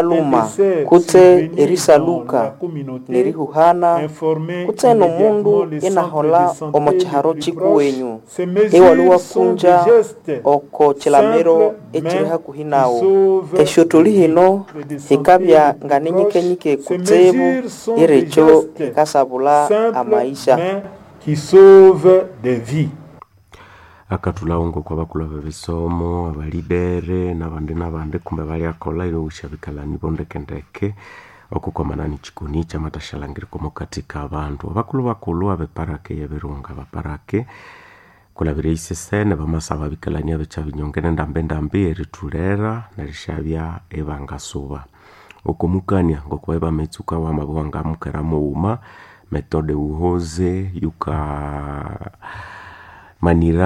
luma kutse erisaluka nerihuhana kutse nomundu inahola omo chiharo chikuwenyu ewali wakunja oko chilamiro echiri hakuhi nawo eshuthuli hino hikabya nganinyikenyike kutsebu irecho hikasabula amaisha qui sauve des vies akatulaongo kwa bakulu bebisomo abalibere nabandi nabandi kumbe balyakola ilowisha bikalani bondekendeke okukomanani chikuni chamatashalangirikomo katika abandu abakulu bakulu abeparake yebirunga baparake kulabira isesene bamasaba bikalani abecha binyonge nendambe ndambi eritulera nerishabya ebangasuba okumukania ngokuba ebametsuka wamabuwanga mukera muuma metode uhoze yuka manira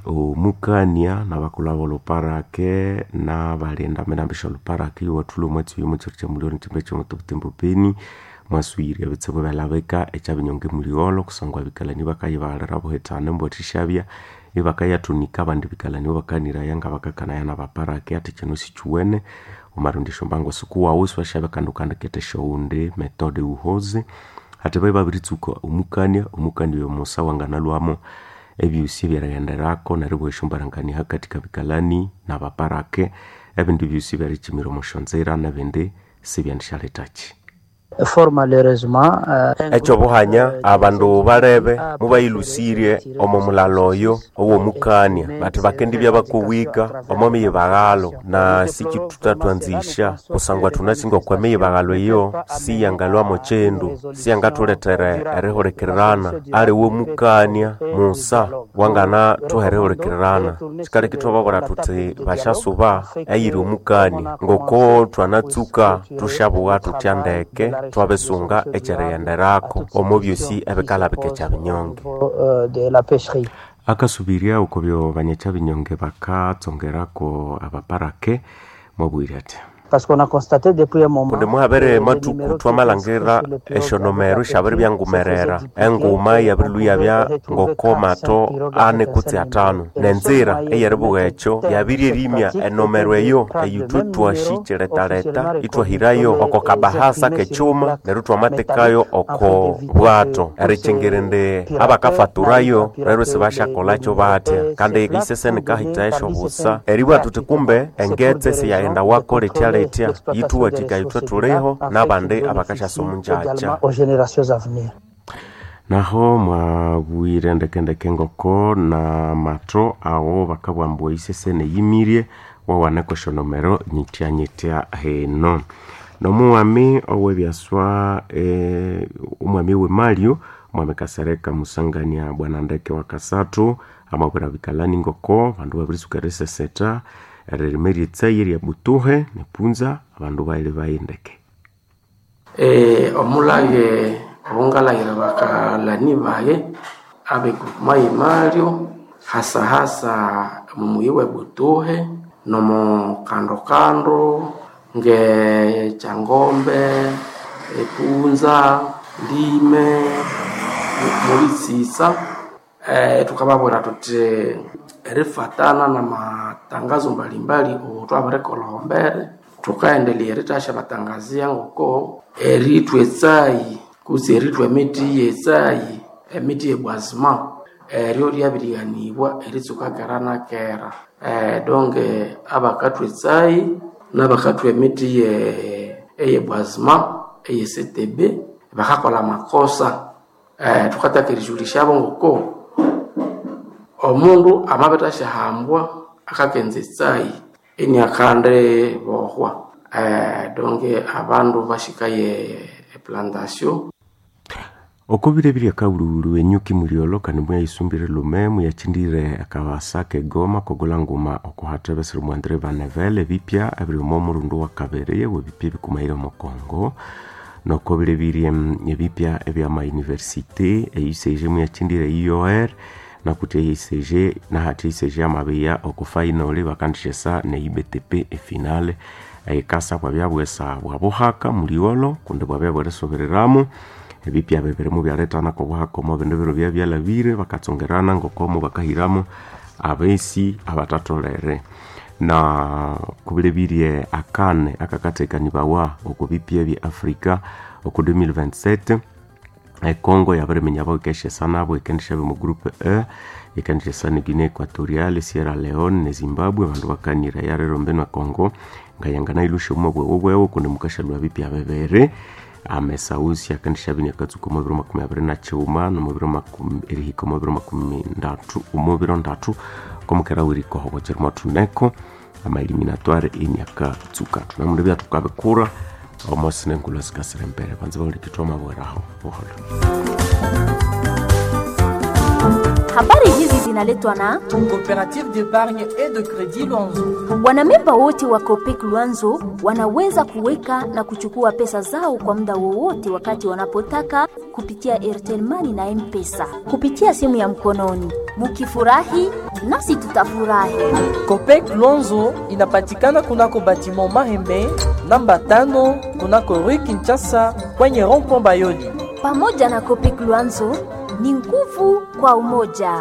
omukania nabakulaba oluparake nabalenda menambisha oluparake iwathula omwatsi uyu mutsiro kyamuliolo ntimbe kyomutubutimbu beni mwaswire ebitsibu byalabika ekyabinyonga emuliolo kusangwa bikalani bakayibalira buhetane mbwathishabya ibakayathunika abandi bikalani bakaniraya nga bakakanaya nabaparake ati kino sikiwene omarundisho mbango sikuwawu siwashabya kandi ukandikete shoundi metode uhoze ati bai babiritsuka omukania omukania oyo musa wanganalwamo ebyusi byaraghenderako neryo bweshumbarangania katika bikalani nabaparake ebindi byusi byarichimira omushonzera nebindi sibyandishaletachi fort malheureusement uh, ekyo buhanya abandu balebe mubayilusirye omo mulalo oyo owomukania bati bakendi byabakowika omo miyibagalo na sikitutatwanzisha kusangwa tunasinga okwa miyibagalo eyo siyangalwamo chendu siyangathuletere erihulikirana ali womukania musa wangana thuherihulikirana sikali kitwababura tuti bashasuba eyiri omukania ngoko twanatsuka tushabuwa tutyandeke twabesunga ekyeriyenderako omo byosi ebikalabika ekyabinyonge de la pêcherie akasubiria uko byo banyekya binyonge bakatsongerako abaparake mwabwire ati parce qu'on a constaté depuis un moment kundi muhabere matuku twamalangirira eshonomero shabiri byangumerera enguma yabirilu yabya ngoko mato ane kutsi atano nenzira eyeribuga ekyo yabiri erimya enomero eyo eyithwe twashikiletaleta itwahirayo oko kabahasa kekyuma neryo twamatekayo oko bwato erichengerende abakafaturayo rero sibashakolakyo batya kandi iseseni kahita esho busa eribwa tuti kumbe engetse siyaghenda wako letyale etya yithuwathika ithwe thuliho nabandi abakashasa omunjaja aux générations à venir naho mwabwire ndekendeke ngoko na matho awo bakabwambua isesene yimirie wawaneko eshonomero nyityanyitya heno nomuwami owebyaswa e, omwami wemalio mwami kasereka musangania bwana ndeke wa kasatu amabwira bikalani ngoko bandu babirisuka riseseta eririme tsayi rya butuhe nepunza abandu baile baindeke e, omulage obungalagire bakalani baye abeguruma yimalyo hasa hasa mumuyi we butuhe nomo kando kando nge changombe epunza ndime mulisisa e, tukababwira tuti erifatana na matangazo mbalimbali otwabarekolohombere tukaendelea ritasha batangazia ngoko eritwe etsayi kusi eritwe emiti yetsayi emiti yebwazima eryo lyabiriganibwa eritsuka kera na kera e, donge abakathwa etsayi nabakathwa emiti ye eyebwazima eyesetebe bakakola makosa e, tukataka erijulishyabo ngoko omundu amabetashyahambwa akakenza etsayi eniakande bohwa eh, donge abandu bashikaye eplantation okobire biri akaululu enyuki muliolo kandi muyayisumbire lume muyachindire akabasa kegoma kogola nguma okuhatebesere mwandire banevele bipya ebiri omo omurundu wa kabere webipya ebikumaire omukongo nokobire biri ebipya ebyamauniversite eisege muyachindire ior nakuti eisege nahati eisege amabeya okufainole bakandishesa ne ibtp efinale ekasa bwabyabwesa bwabuhaka muliolo kundi bwabya bweresobereramu ebipya bebiremu byaletana kobuhaka omo bindu biro bya byalabire bakatsongerana ngokomo bakahiramu abesi abatatolere na kubilebirie akane akakatekanibawa oko bipia bya afrika oko 2027 econgo yabaremenya boikeshe nabo ikendesha mu groupe e ikendesha sana guinea equatoriale sierra leone ne zimbabwe bandu bakanira yarero mbeno congo ngayangana ilushe umwe bwewo kundi mukasha lwa bipya bebere amesausi akandisha bini akatsuka omubiro makumi abiri na chiuma nomubiro erihika omubiro makumi ndatu omubiro ndatu komukera wirikoho bocheri matuneko amaeliminatoire ini akatsuka tunamundu bya tukabikura omosi nengulo zikasira mbere banze baulikitwa mabweraho buholo Habari hizi zinaletwa na Coopérative d'épargne et de crédit Luanzo. wanamemba wote wa Copec Luanzo wanaweza kuweka na kuchukua pesa zao kwa muda wowote wakati wanapotaka kupitia Airtel Money na M-Pesa kupitia simu ya mkononi. Mukifurahi nasi tutafurahi. Copec Luanzo inapatikana kunako batiment Mahembe namba tano kunako Rue Kinshasa kwenye rond-point Bayoli. Pamoja na Copec Luanzo ni nguvu kwa umoja.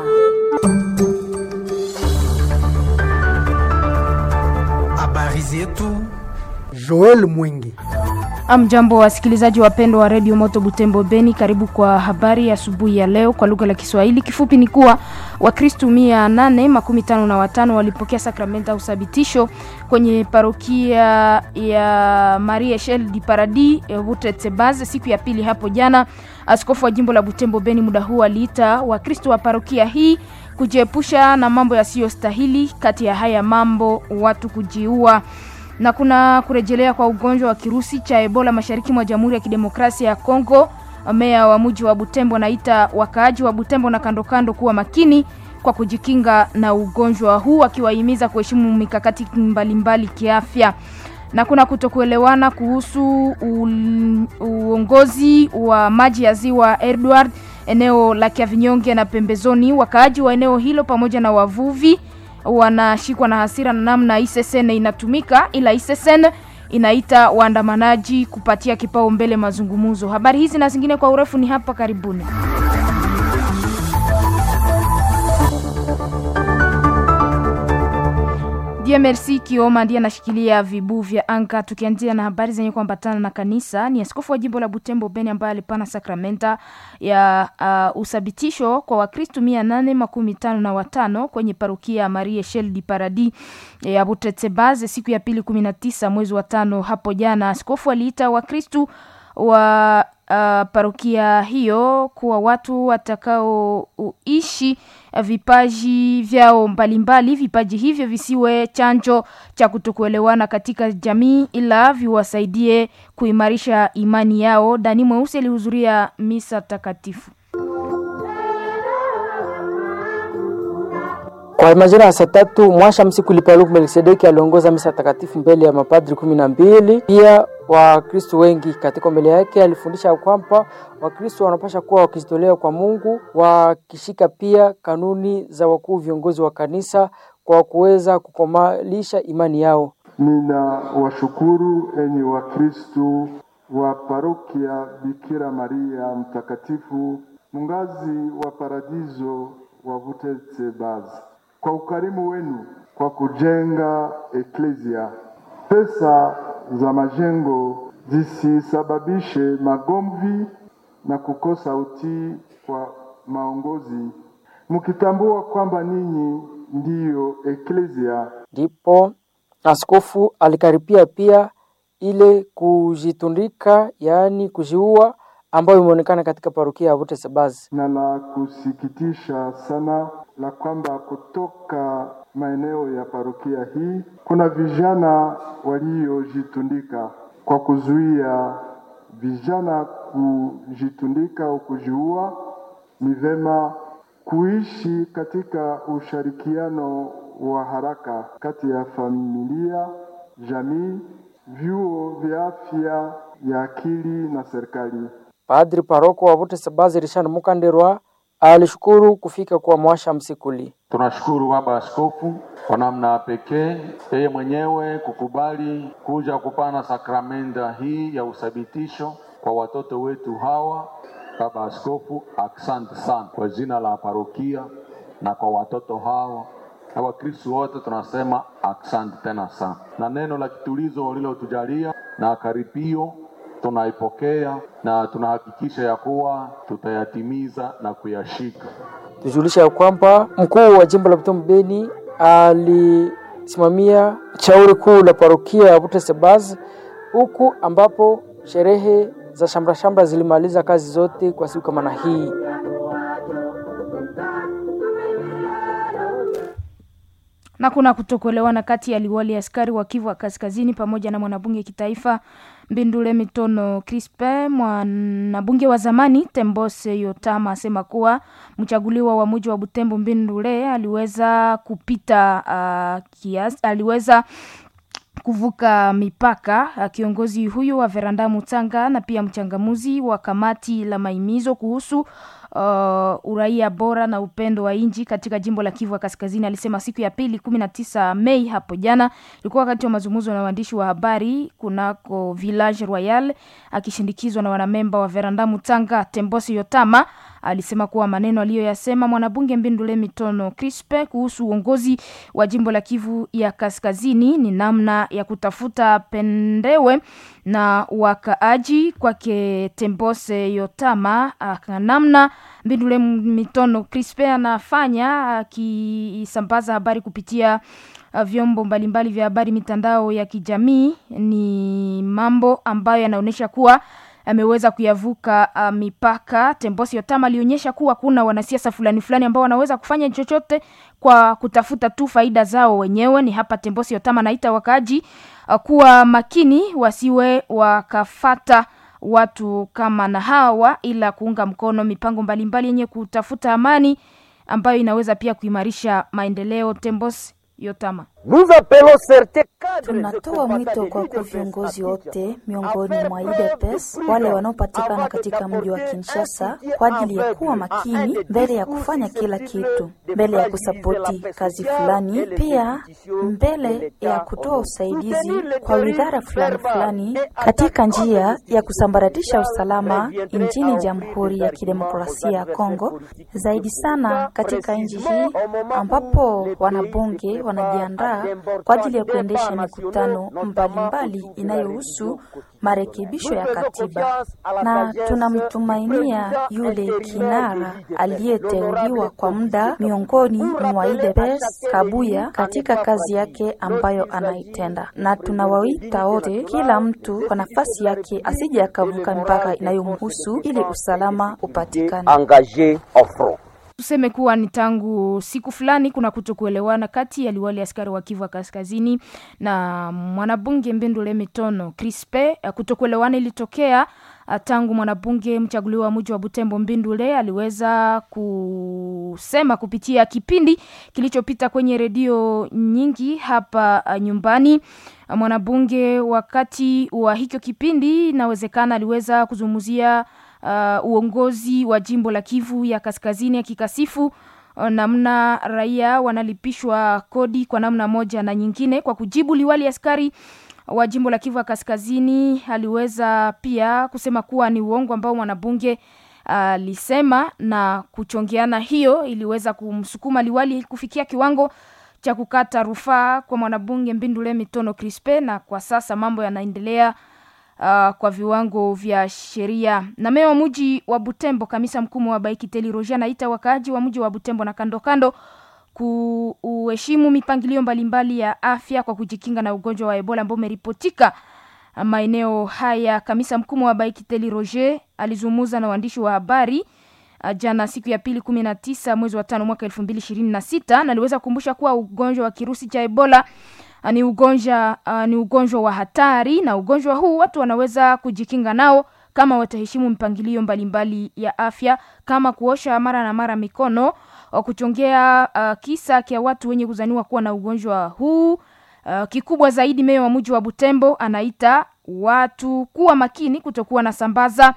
Habari zetu Joel Mwingi. Amjambo wasikilizaji wapendwa wa redio Moto Butembo Beni, karibu kwa habari ya asubuhi ya leo kwa lugha la Kiswahili. Kifupi ni kuwa Wakristu mia nane makumi tano na watano walipokea sakramenta ya usabitisho kwenye parokia ya Maria Echelle di Paradis Butetsebaze siku ya pili hapo jana. Askofu wa jimbo la Butembo Beni muda huu aliita Wakristu wa parokia hii kujiepusha na mambo yasiyostahili, kati ya haya mambo watu kujiua na kuna kurejelea kwa ugonjwa wa kirusi cha Ebola mashariki mwa Jamhuri ya Kidemokrasia ya Kongo. Meya wa mji wa Butembo anaita wakaaji wa Butembo na kando kando kuwa makini kwa kujikinga na ugonjwa huu, akiwahimiza kuheshimu mikakati mbalimbali kiafya. Na kuna kutokuelewana kuhusu uongozi wa maji ya ziwa Edward eneo la Kiavinyonge na pembezoni. Wakaaji wa eneo hilo pamoja na wavuvi wanashikwa na hasira na namna ISSN inatumika, ila ISSN inaita waandamanaji kupatia kipao mbele mazungumzo. Habari hizi na zingine kwa urefu ni hapa karibuni. DMRC Kioma ndiye anashikilia vibu vya anga. Tukianzia na habari zenye kuambatana na kanisa, ni askofu wa jimbo la Butembo Beni ambaye alipana sakramenta ya uh, usabitisho kwa Wakristu mia nane makumi tano na watano kwenye parokia ya Marie Echelle di Paradis ya Butetsebaze siku ya pili kumi na tisa mwezi wa tano hapo jana. Askofu aliita Wakristu wa uh, parokia hiyo kuwa watu watakaoishi vipaji vyao mbalimbali. Vipaji hivyo visiwe chanjo cha kutokuelewana katika jamii, ila viwasaidie kuimarisha imani yao. Dani Mweusi alihudhuria misa takatifu. Kwa majira ya saa tatu mwasha msiku Lipaluku Melkisedeki aliongoza misa takatifu mbele ya mapadri kumi na mbili. Pia Wakristo wengi katika mbele yake alifundisha kwamba Wakristo wanapasha kuwa wakijitolea kwa Mungu, wakishika pia kanuni za wakuu viongozi wa kanisa kwa kuweza kukomalisha imani yao. Nina washukuru enyi Wakristo wa parokia Bikira Maria Mtakatifu Mungazi wa Paradiso wa Butetsebazi kwa ukarimu wenu kwa kujenga eklesia. Pesa za majengo zisisababishe magomvi na kukosa utii kwa maongozi, mkitambua kwamba ninyi ndiyo eklesia. Ndipo askofu alikaripia pia ile kujitundika, yaani kujiua ambayo imeonekana katika parokia ya Butetsebazi. Na la kusikitisha sana la kwamba kutoka maeneo ya parokia hii kuna vijana waliojitundika. Kwa kuzuia vijana kujitundika au kujiua, ni vema kuishi katika ushirikiano wa haraka kati ya familia, jamii, vyuo vya afya ya akili na serikali. Padri paroko wa Butetsebazi Richard Mukanderwa alishukuru kufika kwa mwasha msikuli. Tunashukuru baba askofu kwa namna pekee yeye mwenyewe kukubali kuja kupana sakramenta hii ya uthabitisho kwa watoto wetu hawa. Baba askofu, asante sana kwa jina la parokia na kwa watoto hawa na Wakristo wote tunasema asante tena sana, na neno la kitulizo ulilotujalia na karipio tunaipokea na tunahakikisha ya kuwa tutayatimiza na kuyashika. Tujulisha ya kwamba mkuu wa jimbo la Butembo Beni alisimamia shauri kuu la parokia ya Butesebaz huku ambapo sherehe za shamra shamra zilimaliza kazi zote kwa siku kama na hii. na kuna kutokuelewana kati ya liwali askari wa Kivu Kaskazini pamoja na mwanabunge kitaifa Mbindule Mitono Crispe. Mwanabunge wa zamani Tembose Yotama asema kuwa mchaguliwa wa muji wa Butembo Mbindule aliweza kupita uh, kiasi, aliweza kuvuka mipaka. Kiongozi huyo wa Veranda Mutanga na pia mchangamuzi wa kamati la maimizo kuhusu uh, uraia bora na upendo wa inji katika jimbo la Kivu Kaskazini alisema siku ya pili kumi na tisa Mei hapo jana ilikuwa wakati wa mazungumzo na waandishi wa habari kunako Village Royal akishindikizwa na wanamemba wa Veranda Mutanga. Tembosi Yotama alisema kuwa maneno aliyoyasema mwanabunge Mbindule Mitono Crispe kuhusu uongozi wa jimbo la Kivu ya Kaskazini ni namna ya kutafuta pendewe na wakaaji kwake. Tembose Yotama namna Mbindule Mitono Crispe anafanya akisambaza habari kupitia vyombo mbalimbali vya habari, mitandao ya kijamii, ni mambo ambayo yanaonyesha kuwa ameweza kuyavuka uh, mipaka. Tembosi Yotama alionyesha kuwa kuna wanasiasa fulani fulani ambao wanaweza kufanya chochote kwa kutafuta tu faida zao wenyewe. Ni hapa Tembosi Yotama naita wakaaji uh, kuwa makini, wasiwe wakafata watu kama na hawa, ila kuunga mkono mipango mbalimbali yenye kutafuta amani ambayo inaweza pia kuimarisha maendeleo. Tembosi Yotama Tunatoa mwito kwa kwa viongozi wote miongoni mwa UDPS wale wanaopatikana katika mji wa Kinshasa kwa ajili ya kuwa makini mbele ya kufanya kila kitu, mbele ya kusapoti kazi fulani, pia mbele ya kutoa usaidizi kwa widhara fulani fulani katika njia ya kusambaratisha usalama nchini Jamhuri ya Kidemokrasia ya Kongo, zaidi sana katika nchi hii ambapo wanabunge wanajiandaa kwa ajili ya kuendesha mikutano mbalimbali inayohusu marekebisho ya katiba, na tunamtumainia yule kinara aliyeteuliwa kwa muda miongoni mwa UDPS Kabuya katika kazi yake ambayo anaitenda, na tunawaita wote, kila mtu kwa nafasi yake asije akavuka mipaka inayomhusu ili usalama upatikane. Tuseme kuwa ni tangu siku fulani kuna kutokuelewana kati ya liwali askari wa Kivu Kaskazini na mwanabunge Mbindule Mitono Crispe. Kutokuelewana ilitokea tangu mwanabunge mchaguliwa wa mji wa Butembo Mbindule aliweza kusema kupitia kipindi kilichopita kwenye redio nyingi hapa nyumbani. Mwanabunge wakati wa hicho kipindi, inawezekana aliweza kuzungumzia Uh, uongozi wa jimbo la Kivu ya Kaskazini akikasifu uh, namna raia wanalipishwa kodi kwa namna moja na nyingine. Kwa kujibu, liwali askari wa jimbo la Kivu ya Kaskazini aliweza pia kusema kuwa ni uongo ambao mwanabunge alisema, uh, na kuchongeana hiyo iliweza kumsukuma liwali kufikia kiwango cha kukata rufaa kwa mwanabunge Mbindule Mitono Crispe, na kwa sasa mambo yanaendelea Uh, kwa viwango vya sheria. Na meya wa mji wa Butembo kamisa mkuu wa Baikiteli Roger anaita wakaaji wa mji wa Butembo na kando kando kuheshimu mipangilio mbalimbali ya afya kwa kujikinga na ugonjwa wa Ebola ambao umeripotika maeneo haya. Kamisa mkuu wa Baikiteli Roger alizungumza na waandishi wa habari uh, jana siku ya pili kumi na tisa mwezi wa tano mwaka elfu mbili ishirini na sita na aliweza kukumbusha kuwa ugonjwa wa kirusi cha Ebola ni ugonjwa uh, ni ugonjwa wa hatari na ugonjwa huu watu wanaweza kujikinga nao kama wataheshimu mpangilio mbalimbali ya afya kama kuosha mara na mara mikono, kuchongea uh, kisa kia watu wenye kuzaniwa kuwa na ugonjwa huu. Uh, kikubwa zaidi, meya wa mji wa Butembo anaita watu kuwa makini, kutokuwa na sambaza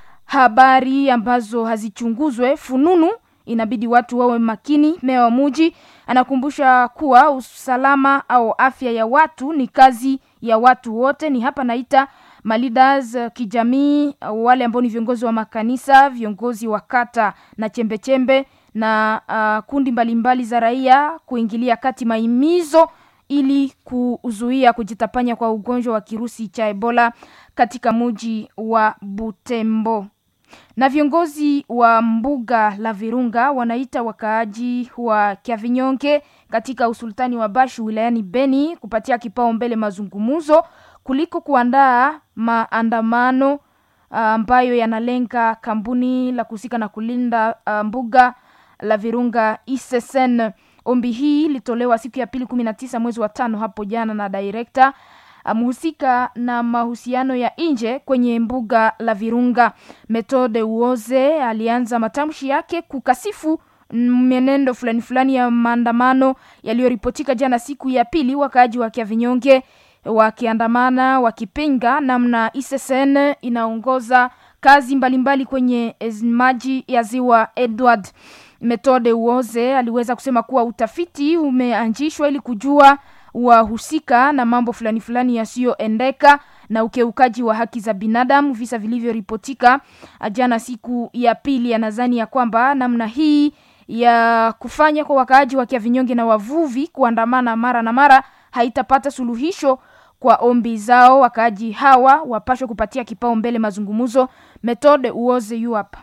habari ambazo hazichunguzwe fununu inabidi watu wawe makini. Meya wa muji anakumbusha kuwa usalama au afya ya watu ni kazi ya watu wote. Ni hapa naita maleaders kijamii, wale ambao ni viongozi wa makanisa, viongozi wa kata na chembechembe -chembe, na uh, kundi mbalimbali mbali za raia kuingilia kati maimizo ili kuzuia kujitapanya kwa ugonjwa wa kirusi cha Ebola katika muji wa Butembo. Na viongozi wa mbuga la Virunga wanaita wakaaji wa Kyavinyonge katika usultani wa Bashu wilayani Beni kupatia kipaumbele mazungumzo kuliko kuandaa maandamano ambayo uh, yanalenga kampuni la kuhusika na kulinda uh, mbuga la Virunga ISSN. Ombi hii litolewa siku ya pili kumi na tisa mwezi wa tano hapo jana na direkta mhusika na mahusiano ya nje kwenye mbuga la Virunga Methode Uoze alianza matamshi yake kukasifu mwenendo fulani fulani ya maandamano yaliyoripotika jana siku ya pili, wakaaji wa Kyavinyonge wakiandamana wakipinga namna ISSN inaongoza kazi mbalimbali mbali kwenye maji ya ziwa Edward. Methode Uoze aliweza kusema kuwa utafiti umeanzishwa ili kujua wahusika na mambo fulani fulani yasiyoendeka na ukiukaji wa haki za binadamu, visa vilivyoripotika jana siku ya pili. Anadhani ya kwamba namna hii ya kufanya kwa wakaaji wa Kyavinyonge na wavuvi kuandamana mara na mara haitapata suluhisho kwa ombi zao. Wakaaji hawa wapashwe kupatia kipaumbele mazungumzo. Methode Uoze yu hapa.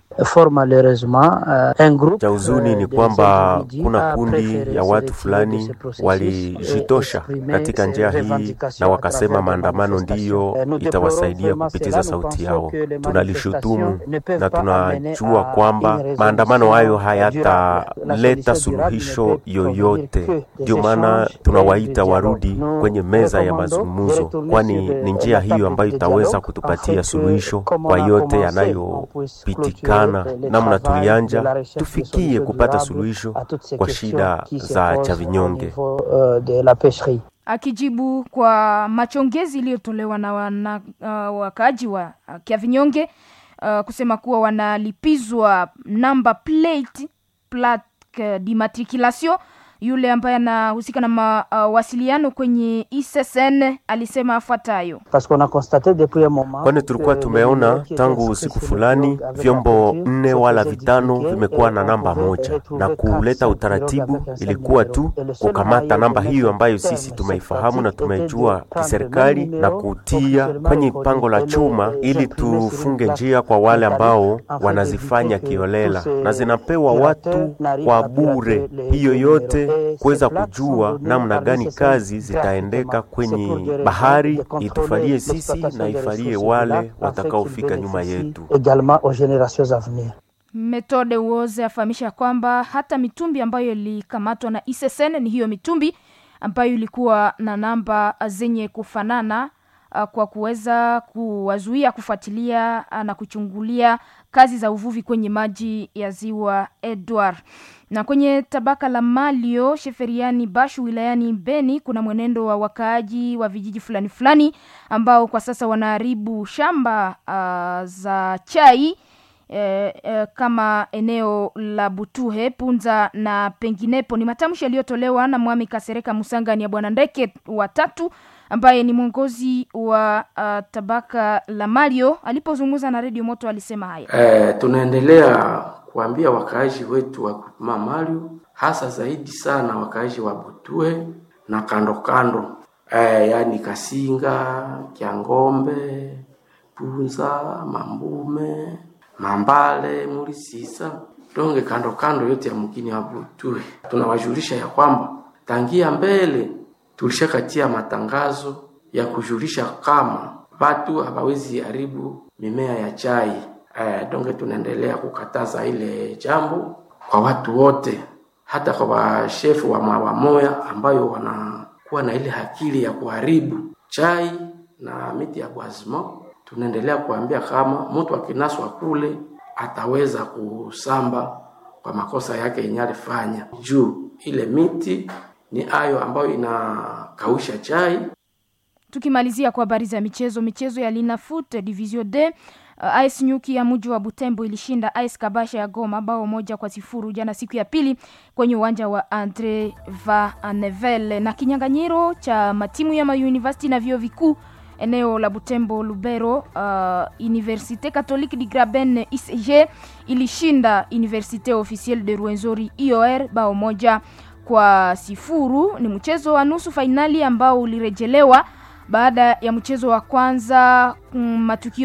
Cha huzuni ni kwamba kuna kundi ya watu fulani walijitosha katika njia hii na wakasema maandamano ndiyo itawasaidia kupitiza sauti yao. Tunalishutumu na tunajua kwamba maandamano hayo hayataleta suluhisho yoyote. Ndio maana tunawaita warudi kwenye meza ya mazungumzo, kwani ni njia hiyo ambayo itaweza kutupatia suluhisho kwa yote yanayopitikana namna tulianja, tufikie kupata suluhisho kwa shida za Chavinyonge. Akijibu kwa machongezi iliyotolewa na wana, uh, wakaaji wa uh, Kyavinyonge uh, kusema kuwa wanalipizwa namba plate plaque d'immatriculation yule ambaye anahusika na mawasiliano uh, kwenye ISSN alisema afuatayo: kwani tulikuwa tumeona tangu siku fulani vyombo nne wala vitano vimekuwa na namba moja, na kuleta utaratibu ilikuwa tu kukamata namba hiyo ambayo sisi tumeifahamu na tumejua kiserikali na kutia kwenye pango la chuma, ili tufunge njia kwa wale ambao wanazifanya kiolela na zinapewa watu kwa bure. Hiyo yote kuweza kujua namna gani kazi zitaendeka kwenye bahari, itufalie sisi na ifalie wale watakaofika nyuma yetu. Methode Uoze afahamisha kwamba hata mitumbi ambayo ilikamatwa na ISSN ni hiyo mitumbi ambayo ilikuwa na namba zenye kufanana kwa kuweza kuwazuia kufuatilia na kuchungulia kazi za uvuvi kwenye maji ya ziwa Edward. Na kwenye tabaka la Malio Sheferiani Bashu wilayani Beni kuna mwenendo wa wakaaji wa vijiji fulani fulani ambao kwa sasa wanaharibu shamba uh, za chai eh, eh, kama eneo la Butuhe, Punza na penginepo. Ni matamshi yaliyotolewa na Mwami Kasereka Musangani ya Bwana Ndeke watatu ambaye ni mwongozi wa uh, tabaka la Malio alipozungumza na redio Moto alisema haya. Eh, tunaendelea kuambia wakaaji wetu wa Kupima Malio, hasa zaidi sana wakaaji wa Butue na kando kando, eh, yani Kasinga, Kyangombe, Punza, Mambume, Mambale, Mulisisa, donge kando kando yote ya mkini wa Butue. Tunawajulisha ya kwamba tangia mbele tulishakatia matangazo ya kujulisha kama watu hawawezi haribu mimea ya chai. Eh, donge tunaendelea kukataza ile jambo kwa watu wote, hata kwa washefu wa mawamoya ambayo wanakuwa na ile akili ya kuharibu chai na miti ya bwazimo. Tunaendelea kuambia kama mtu akinaswa kule ataweza kusamba kwa makosa yake yenye alifanya, juu ile miti ni ayo ambayo inakausha chai. Tukimalizia kwa habari za michezo, michezo ya Linafoot Division D uh, AS Nyuki ya mji wa Butembo ilishinda AS Kabasha ya Goma bao moja kwa sifuru jana siku ya pili kwenye uwanja wa Andre Van Nevel, na kinyang'anyiro cha matimu ya mauniversity na vyuo vikuu eneo la Butembo Lubero. Uh, Universite Catholique du Graben ICG ilishinda Universite Officielle de Rwenzori IOR bao moja kwa sifuru. Ni mchezo wa nusu fainali ambao ulirejelewa baada ya mchezo wa kwanza mm, matukio